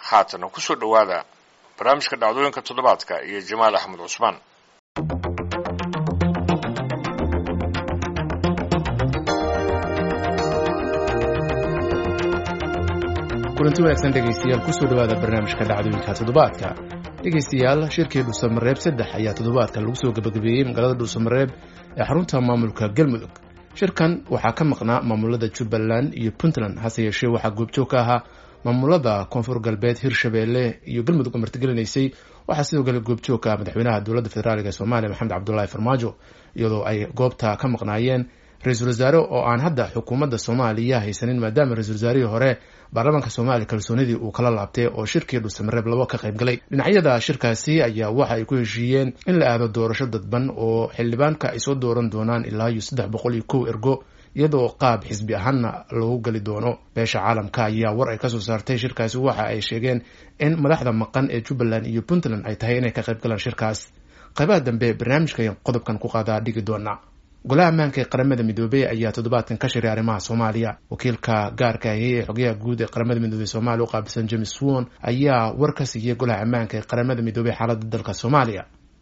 haatana kusoo dhowaada barnaamijka dhacdooyinka toddobaadka iyo jamaal axmed cusmaan kulanti wanaagsan dhegaystayaal kusoo dhowaada barnaamijka dhacdooyinka toddobaadka dhegaystayaal shirkii dhuusamareeb saddex ayaa toddobaadka lagu soo gebagabeeyey magaalada dhuusamareeb ee xarunta maamulka galmudug shirkan waxaa ka maqnaa maamulada jubbaland iyo puntland hase yeeshee waxaa goobjoog ka ahaa maamulada koonfur galbeed hirshabeelle iyo galmudug oo martigelinaysay waxaa sidoo kale goobjoog ka ah madaxweynaha dowladda federaalk ee soomaaliya maxamed cabdulaahi farmaajo iyadoo ay goobta ka maqnaayeen ra-iisul wasaare oo aan hadda xukuumadda soomaaliya haysanin maadaama ra-isul wasaarihii hore baarlamaanka soomaaliya kalsoonidii uu kala laabtay oo shirkii dhuusamareeb labo ka qayb galay dhinacyada shirkaasi ayaa waxa ay ku heshiiyeen in la aado doorasho dadban oo xildhibaanka ay soo dooran doonaan ilaa iyo saddex boqol iyo kow ergo iyadoo qaab xisbi ahaanna loogu geli doono beesha caalamka ayaa war ay kasoo saartay shirkaasi waxa ay sheegeen in madaxda maqan ee jubbaland iyo puntland ay tahay inay ka qayb galaan shirkaas qaybaha dambe barnaamijka qodobkan ku qaadaa dhigi doona golaha ammaanka ee qaramada midoobey ayaa toddobaadkan ka shiray arrimaha soomaaliya wakiilka gaarka ahi ee xogayaha guud ee qaramada midoobey soomaaliya u qaabilsan james won ayaa war ka siiyey golaha ammaanka ee qaramada midoobey xaaladda dalka soomaaliya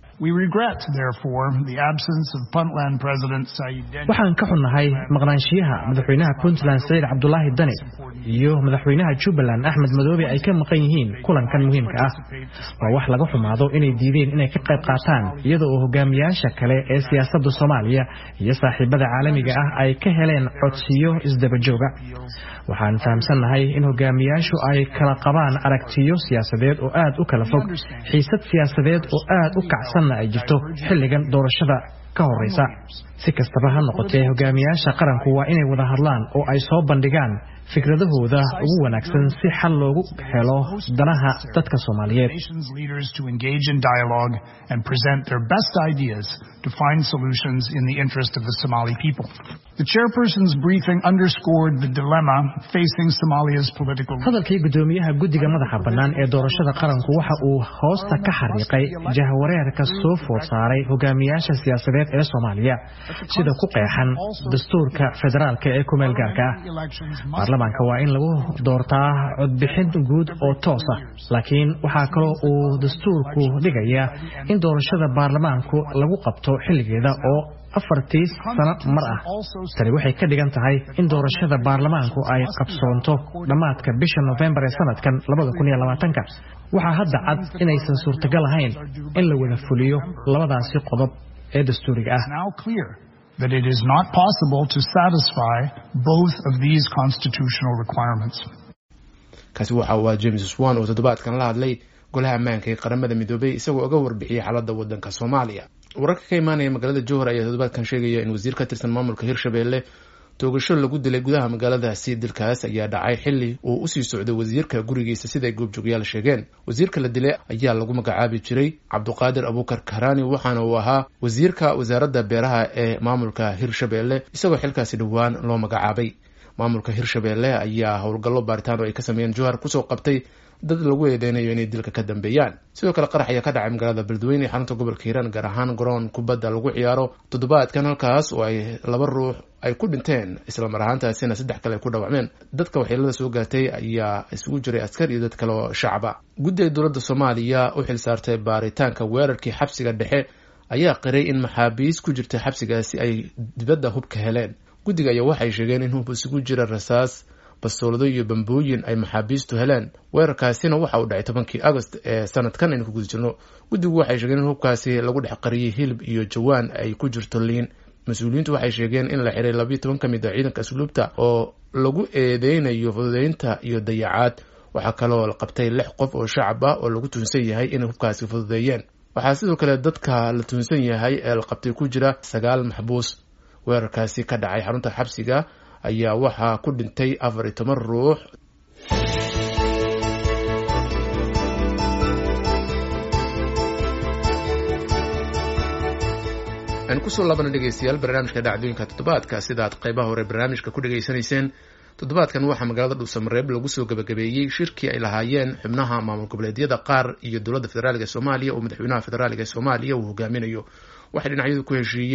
waxaan ka xunnahay maqnaanshiyaha madaxweynaha puntland saciid cabdulaahi dani iyo madaxweynaha jubbaland axmed madoobe ay ka maqan yihiin kulankan muhiimka ah waa wax laga xumaado inay diideen inay ka qayb qaataan iyada oo hogaamiyaasha kale ee siyaasadda soomaaliya iyo saaxiibada caalamiga ah ay ka heleen codsiyo isdabajooga waxaan fahamsannahay in hogaamiyaashu ay kala qabaan aragtiyo siyaasadeed oo aad u kala fog xiisad siyaasadeed oo aad u kacsanna ay jirto xilligan doorashada ka horeysa si kastaba ha noqotee hogaamiyaasha qaranku waa inay wada hadlaan oo ay soo bandhigaan fikradahooda ugu wanaagsan si xal loogu helo danaha dadka soomaaliyeed hadalkii gudoomiyaha guddiga madaxa bannaan ee doorashada qaranku waxa uu hoosta ka xariiqay jahwareerka soo food saaray hogaamiyaasha siyaasadeed ee soomaaliya sida ku qeexan dastuurka federaalka ee kumeel gaarka ah baarlamaanka waa in lagu doortaa codbixin guud oo toos ah laakiin waxaa kaloo uu dastuurku dhigayaa in doorashada baarlamaanku lagu qabto xilligeeda oo afartii sano mar ah tani waxay ka dhigan tahay in doorashada baarlamaanku ay qabsoonto dhammaadka bisha nofembar ee sanadkan waxaa hadda cad inaysan suurtagal ahayn in la wada fuliyo labadaasi qodob ee dastuuriga ah that it is not possible to satisfy both of these constitutional requirements. kaasi waxa uu ah james swan oo toddobaadkan la hadlay golaha ammaanka ee qaramada midoobey isagoo uga warbixiyey xaaladda waddanka soomaaliya wararka ka imaanaya magaalada jowhar ayaa toddobaadkan sheegaya in wasiir ka tirsan maamulka hirshabeelle toogasho lagu dilay gudaha magaaladaasi dilkaas ayaa dhacay xili uu usii socday wasiirka gurigiisa siday goobjoogyaal sheegeen wasiirka la dilay ayaa lagu magacaabi jiray cabduqaadir abuukar karani waxaana uu ahaa wasiirka wasaaradda beeraha ee maamulka hirshabeelle isagoo xilkaasi dhowaan loo magacaabay maamulka hirshabeelle ayaa howlgallo baaritaan oo ay ka sameeyeen jowhar kusoo qabtay dad lagu eedeynayo inay dilka ka dambeeyaan sidoo kale qarax ayaa ka dhacay magaalada beledweyne ee xarunta gobolka hiiraan gaar ahaan garoon kubadda lagu ciyaaro toddobaadkan halkaas oo ay laba ruux ay ku dhinteen islamar ahaantaasina saddex kale ay ku dhaawacmeen dadka waxyeelada soo gaartay ayaa isugu jiray askar iyo dad kale oo shacaba guddiga dowladda soomaaliya u xil saartay baaritaanka weerarkii xabsiga dhexe ayaa qiray in maxaabiis ku jirta xabsigaasi ay dibadda hubka heleen guddiga ayaa waxay sheegeen in hub isugu jira rasaas bastoolado iyo bambooyin ay maxaabiistu heleen weerarkaasina waxa uu dhacay tobankii agost ee sanadkan aynu ku guda jirno guddigu waxay sheegeen in hubkaasi lagu dhex qariyey hilib iyo jawaan ay ku jirto liin mas-uuliyiintu waxay sheegeen in la xiray labayo toban ka mid a ciidanka asluubta oo lagu eedeynayo fududeynta iyo dayacaad waxaa kaloo la qabtay lix qof oo shacab ah oo lagu tuunsan yahay inay hubkaasi fududeeyeen waxaa sidoo kale dadka la tuunsan yahay ee la qabtay ku jira sagaal maxbuus weerarkaasi ka dhacay xarunta xabsiga ayaa waxaa ku dhintay afar iyo toban ruux aan kusoo laabana dhegeystayaal barnaamijka dhacdooyinka toddobaadka sidaad qaybaha hore barnaamijka ku dhegaysanayseen toddobaadkan waxaa magaalada dhuusamareeb lagu soo gabagabeeyey shirkii ay lahaayeen xubnaha maamul goboleedyada qaar iyo dowladda federaalk ee soomaaliya oo madaxweynaha federaalk ee soomaaliya uu hogaaminayo waxay dhinacyadu ku heshiiyeen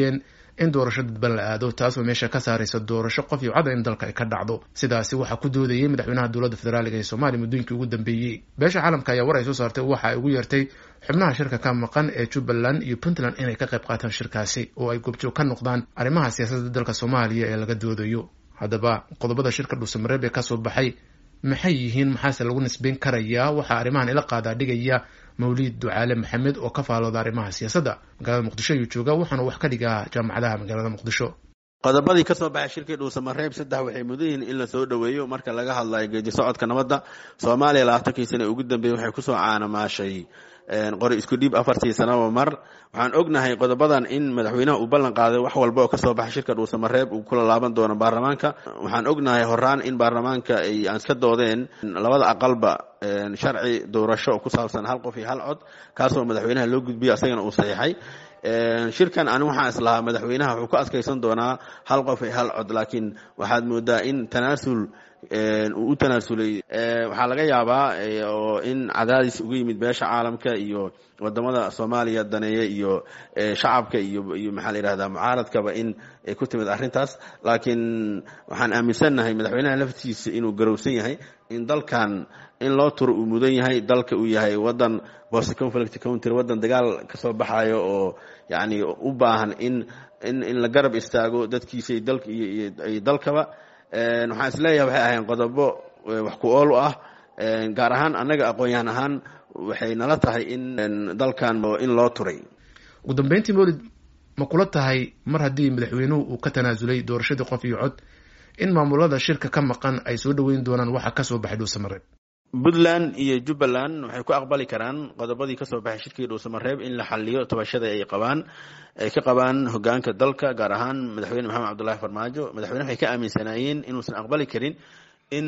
in doorasho dadban la aado taasoo meesha ka saaraysa doorasho qof iyo cada in dalka ay ka dhacdo sidaasi waxaa ku doodayay madaxweynaha dowladda federaaliga ee soomaaliya muddooyinkii ugu dambeeyey beesha caalamka ayaa war ay soo saartay waxa ay ugu yeertay xubnaha shirka ka maqan ee jubbaland iyo puntland inay ka qayb qaataan shirkaasi oo ay goobjoog ka noqdaan arrimaha siyaasadda dalka soomaaliya ee laga doodayo haddaba qodobada shirka dhuusamareeb ee kasoo baxay maxay yihiin maxaase lagu nisbeyn karayaa waxaa arrimahan ila qaadaa dhigaya mawliid ducaale maxamed oo ka faalooda arrimaha siyaasadda magaalada muqdisho ayuu jooga waxaana wax ka dhigaa jaamacadaha magaalada muqdisho qodobadii ka soo baxay shirkii dhuusamareeb saddex waxay mudan yihiin in la soo dhoweeyo marka laga hadlayo geedi socodka nabadda soomaaliya labaatankii sana ugu dambeeyey waxay kusoo caanamaashay qori isku dhiib afartii sanaba mar waxaan ognahay qodobadan in madaxweynaha uu ballan qaaday wax walba oo kasoo baxay shirka dhuusamareeb uu kula laaban doono baarlamaanka waxaan ognahay horaan in baarlamaanka ay aan iska doodeen labada aqalba sharci doorasho oo ku saabsan hal qof iyo hal cod kaasoo madaxweynaha loo gudbiyay asagana uu saxiixay shirkan ani waxaan islahaa madaxweynaha wuxuu ku adkaysan doonaa hal qof iyo hal cod laakiin waxaad moodaa in tanaasul uu u tanaasulay waxaa laga yaabaa oo in cadaadis uga yimid beesha caalamka iyo wadamada soomaaliya daneeya iyo shacabka iyo iyo maxaa la yihahdaa mucaaradkaba in ay ku timid arrintaas laakiin waxaan aaminsannahay madaxweynaha laftiisa inuu garowsan yahay in dalkan in loo turo uu mudan yahay dalka uu yahay wadan post conflict country wadan dagaal kasoo baxayo oo yacni u baahan in in in la garab istaago dadkiisa iyo dalka iyo dalkaba waxaan isleeyahay waxay ahayn qodobo wax ku ool u ah gaar ahaan annaga aqoon-yahan ahaan waxay nala tahay in dalkan in loo turay ugu dambeyntii mawlid ma kula tahay mar haddii madaxweynuhu uu ka tanaasulay doorashadii qof iyo cod in maamulada shirka ka maqan ay soo dhoweyn doonaan waxa kasoo baxay dhuusamareeb puntland iyo jubbaland waxay ku aqbali karaan qodobadii kasoo baxay shirkii dhuusamareeb in la xaliyo tabashada ay qabaan ay ka qabaan hogaanka dalka gaar ahaan madaxweyne maxamed cabdullahi farmaajo madaxweyne waxay ka aaminsanaayeen inuusan aqbali karin in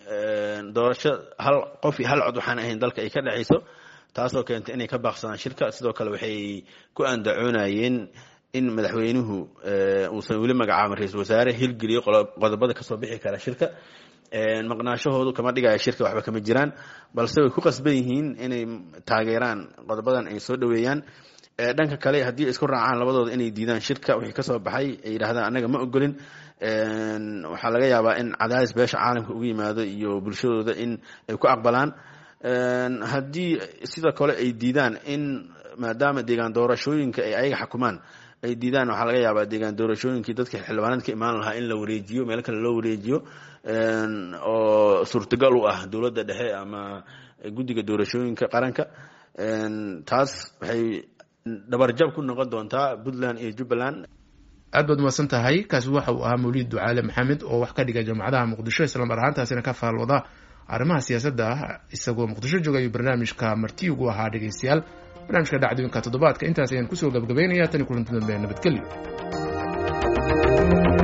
doorasho hal qof iyo hal cod waxaan ahayn dalka ay ka dhexayso taasoo keentay inay ka baaqsadaan shirka sidoo kale waxay ku andacoonayeen in madaxweynuhu uusan weli magacaabin ra-iisul wasaare hirgeliyo qodobada kasoo bixi kara shirka maqnaashahoodu kama dhigaya shirka waxba kama jiraan balse way ku qasban yihiin inay taageeraan qodobadan ay soo dhoweeyaan dhanka kale haddii isku raacaan labadooda inay diidaan shirka wixii kasoo baxay ay yidhahdaan annaga ma ogolin waxaa laga yaabaa in cadaadis beesha caalamka ugu yimaado iyo bulshadooda in ay ku aqbalaan haddii sidoo kale ay diidaan in maadaama deegaan doorashooyinka ay ayaga xukumaan ay diidaan waxaa laga yaabaa deegaan doorashooyinkii dadka xildhibaanad ka imaan lahaa in la wareejiyo meel kale loo wareejiyo oo suurtagal u ah dowladda dhexe ama guddiga doorashooyinka qaranka taas waxay dhabarjab ku noqon doontaa puntland iyo jubbaland aad baad umahadsan tahay kaasi waxa uu ahaa mawliid ducaale maxamed oo wax ka dhiga jaamacadaha muqdisho islamar ahaantaasina ka faalwada arrimaha siyaasadda ah isagoo muqdisho jooga ayuu barnaamijka marti ugu ahaa dhegeystayaal barnaamijka dhacdooyinka toddobaadka intaas ayaan kusoo gabagabeynaya tani kulanti dambe nabadgelyo